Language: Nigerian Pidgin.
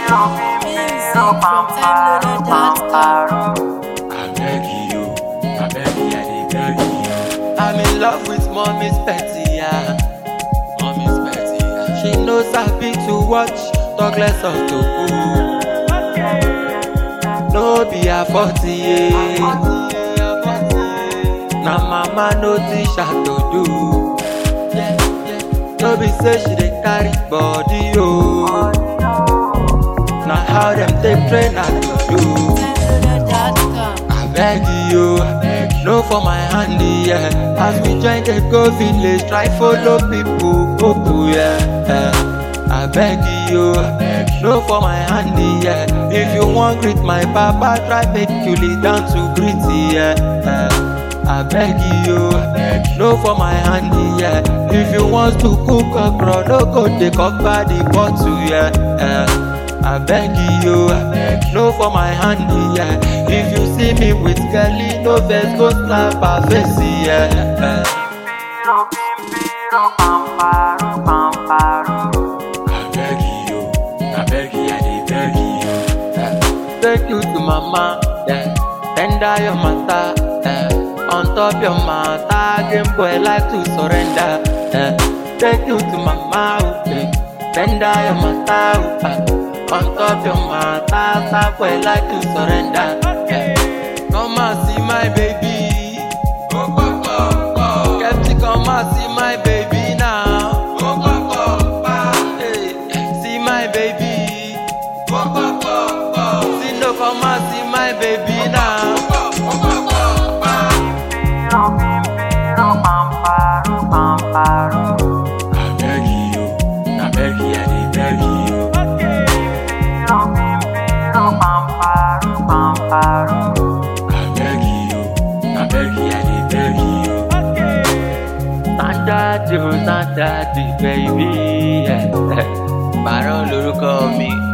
Music from timeloader.com. I beg you, I beg you, I dey beg you. I'm in love with mommy's petty, yeah. Mommy's petty, yeah. She knows happy to watch, talk less of to cool. No be a 40, yeah. Na mama no teach her to do. No be say she dey carry body, oh. Na how dem take train her to do. Timeloader.com. I beg you, no for my hand, yeah. As we join the go village, try follow people, people, yeah. yeah. I beg you, no for my hand, yeah. If you want greet my papa, try make you lay down to greet, yeah. yeah. I beg you, no for my hand, yeah. If you want to cook okra, no go take cover the bottle, yeah. yeah. I beg you, no for my hand, yeah. If you see me with girlie, no vex, go slap her face, yeah. I beg you, I beg you, I dey beg you. Take you to mama, yeah. Tender your matter, yeah. On top your matter, game boy like to surrender, yeah. Take you to mama, okay. Tender your matter, yeah. On top your matter, star boy like to surrender, yeah. Come and see my baby. Kepti, come and see my baby now. Hey, see my baby. See no come and see my baby now. I beg you, I beg you, I dey beg you. I beg you, I beg you, I dey beg you. Standard, you standard, baby. Yeah. Baron lorúkọ mi.